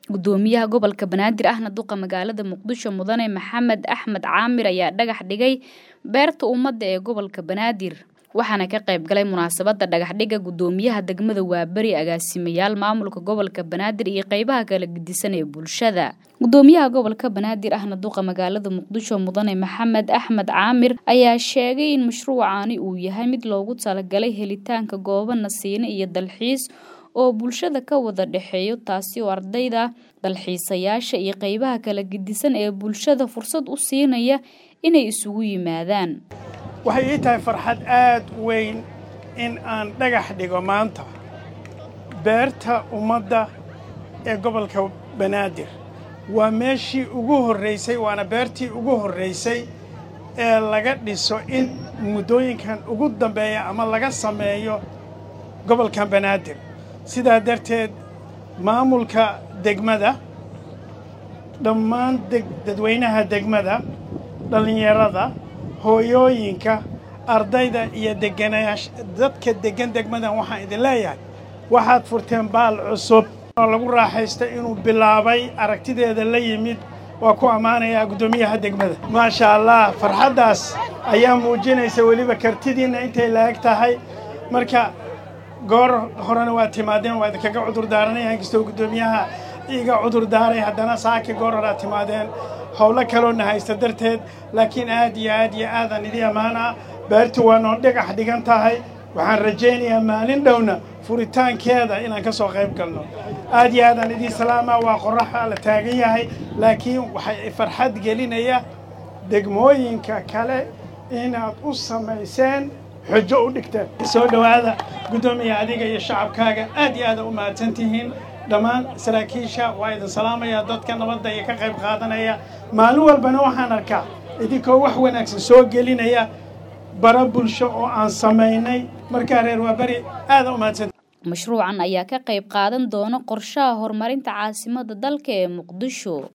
gudoomiyaha gobolka banaadir ahna duqa magaalada muqdisho mudane maxamed axmed caamir ayaa dhagax dhigay beerta ummadda ee gobolka banaadir waxaana ka qayb galay munaasabada dhagaxdhiga gudoomiyaha degmada waaberi agaasimayaal maamulka gobolka banaadir iyo qeybaha kala gedisan ee bulshada gudoomiyaha gobolka banaadir ahna duqa magaalada muqdisho mudane maxamed axmed caamir ayaa sheegay in mashruucani uu yahay mid loogu talagalay helitaanka goobo nasiine iyo dalxiis oo bulshada ka wada dhexeeyo taasi oo ardayda dalxiisayaasha iyo qeybaha kala gedisan ee bulshada fursad u siinaya inay isugu yimaadaan waxay ii tahay farxad aad weyn in aan dhagax dhigo maanta beerta ummadda ee gobolka banaadir waa meeshii ugu horraysay waana beertii ugu horraysay ee laga dhiso in muddooyinkan ugu dambeeya ama laga sameeyo gobolkan banaadir sidaa darteed maamulka degmada dhammaan dadweynaha degmada dhallinyarada hooyooyinka ardayda iyo deganaayaasha dadka deggan degmadan waxaan idin leeyahay waxaad furteen baal cusub oo lagu raaxaystay inuu bilaabay aragtideeda la yimid waa ku ammaanayaa guddoomiyaha degmada maasha allah farxaddaas ayaa muujinaysa weliba kartidiinna intay la-eg tahay marka goor horena waa timaadeen waa idinkaga cudur daaranaya inkastoo guddoomiyaha iga cudur daaray haddana saaki goor horaa timaadeen howlo kaloona haysta darteed laakiin aad iyo aad iyo aadaan idii ammaanaa beertu waa noo dhagax dhigan tahay waxaan rajaynayaa maalin dhowna furitaankeeda inaan ka soo qayb galno aad iyo aadaan idii salaamaa waa qoraxa la taagan yahay laakiin waxay farxad gelinaya degmooyinka kale inaad u samayseen xujo u dhigteen soo dhowaada guddoomiya adiga iyo shacabkaaga aad iyo aada u mahadsan tihiin dhammaan saraakiisha waa idin salaamaya dadka nabadda iyo ka qayb qaadanaya maalin walbana waxaan arkaa idinkoo wax wanaagsan soo gelinaya bara bulsho oo aan samaynay markaa reer waaberi aada u mahadsan mashruucan ayaa ka qayb qaadan doona qorshaha horumarinta caasimada dalka ee muqdisho